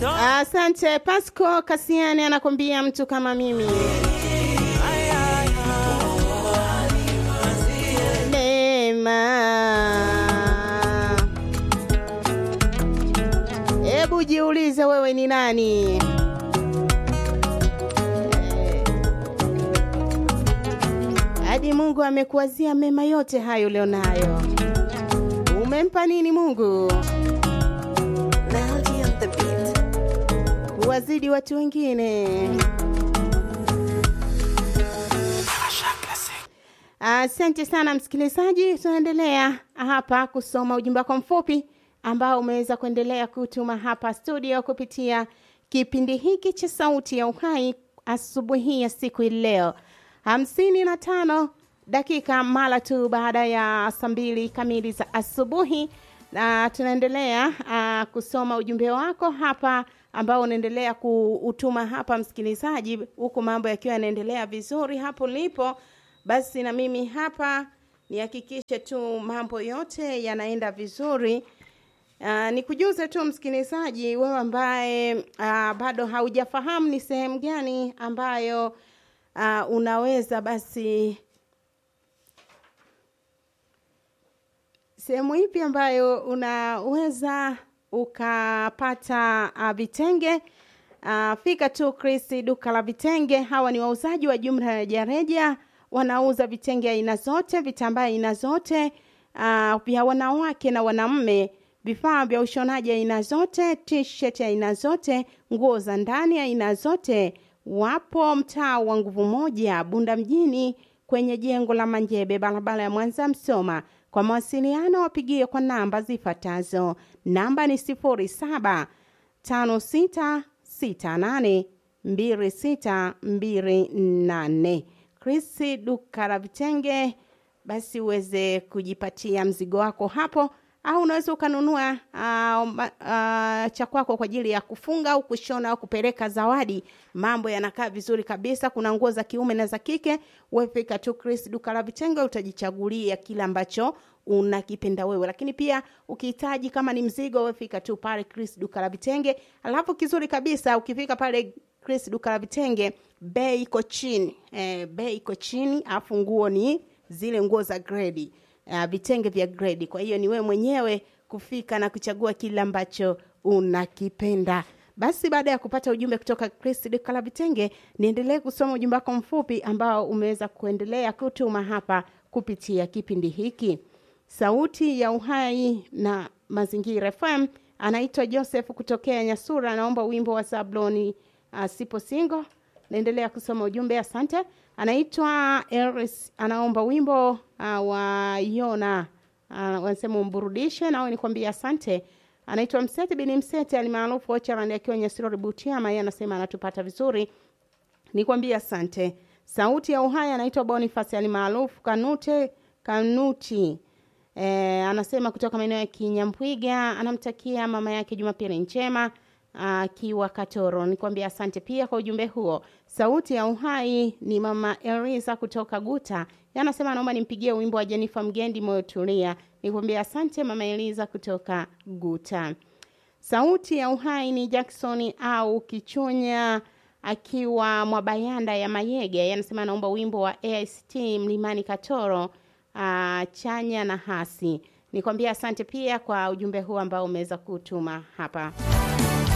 Asante Pasco Kasiani anakwambia mtu kama mimi. Neema, hebu jiulize wewe ni nani? Hadi Mungu amekuwazia mema yote hayo leo nayo. Umempa nini Mungu? Melody on the beat. Wazidi watu wengine. Asante sana msikilizaji, tunaendelea hapa kusoma ujumbe wako mfupi ambao umeweza kuendelea kutuma hapa studio kupitia kipindi hiki cha Sauti ya Uhai asubuhi ya siku hii leo hamsini na tano dakika mara tu baada ya saa mbili kamili za asubuhi, na tunaendelea uh, kusoma ujumbe wako hapa ambao unaendelea kuutuma hapa msikilizaji, huku mambo yakiwa yanaendelea vizuri hapo ulipo basi na mimi hapa nihakikishe tu mambo yote yanaenda vizuri. Uh, nikujuze tu msikilizaji, wewe ambaye uh, bado haujafahamu ni sehemu gani ambayo uh, unaweza basi sehemu ipi ambayo unaweza ukapata uh, vitenge uh, fika tu Chris duka la vitenge. Hawa ni wauzaji wa jumla ya rejareja, wanauza vitenge aina zote, vitambaa aina zote uh, vya wanawake na wanaume, vifaa vya ushonaji aina zote, t-shirt aina zote, nguo za ndani aina zote. Wapo mtaa wa nguvu moja, Bunda mjini, kwenye jengo la Manjebe, barabara ya Mwanza Msoma. Kwa mawasiliano wapigie kwa namba zifuatazo. Namba ni sifuri saba tano sita sita nane mbili sita mbili nane. Krisi duka la vitenge, basi uweze kujipatia mzigo wako hapo, au unaweza ukanunua uh, uh, cha kwako kwa ajili ya kufunga au kushona au kupeleka zawadi. Mambo yanakaa vizuri kabisa. Kuna nguo za kiume na za kike. Wewe fika tu Chris duka la vitenge, utajichagulia kile ambacho unakipenda wewe, lakini pia ukihitaji kama ni mzigo, wewe fika tu pale Chris duka la vitenge. Alafu kizuri kabisa, ukifika pale Chris duka la vitenge, bei iko chini eh, bei iko chini, alafu nguo ni zile nguo za grade uh, vitenge vya grade. Kwa hiyo ni wewe mwenyewe kufika na kuchagua kile ambacho unakipenda. Basi baada ya kupata ujumbe kutoka Chris duka la vitenge, niendelee kusoma ujumbe wako mfupi ambao umeweza kuendelea kutuma hapa kupitia kipindi hiki Sauti ya Uhai na Mazingira FM. Anaitwa Joseph kutokea Nyasura, anaomba wimbo wa Zabloni uh, sipo singo. Naendelea kusoma ujumbe, asante. Anaitwa Eris, anaomba wimbo uh, wa Yona uh, wanasema umburudishe, nawe nikwambia asante. Anaitwa Mseti bin Mseti alimaarufu Ocharani akiwa Nyasura Butiama, yeye anasema anatupata vizuri, nikwambia asante. Sauti ya Uhai anaitwa Boniface alimaarufu Kanute Kanuti E, anasema kutoka maeneo ya Kinyambwiga, anamtakia mama yake Jumapili njema akiwa Katoro. Nikwambia asante pia kwa ujumbe huo. Sauti ya Uhai ni mama Eliza kutoka Guta, anasema anaomba nimpigie wimbo wa Jenifa Mgendi, moyo tulia. Nikwambia asante mama Eliza kutoka Guta. Sauti ya Uhai ni Jackson au Kichunya akiwa Mwabayanda ya Mayege, anasema anaomba wimbo wa AST Mlimani Katoro uh, chanya na hasi. Nikwambia asante pia kwa ujumbe huu ambao umeweza kutuma hapa.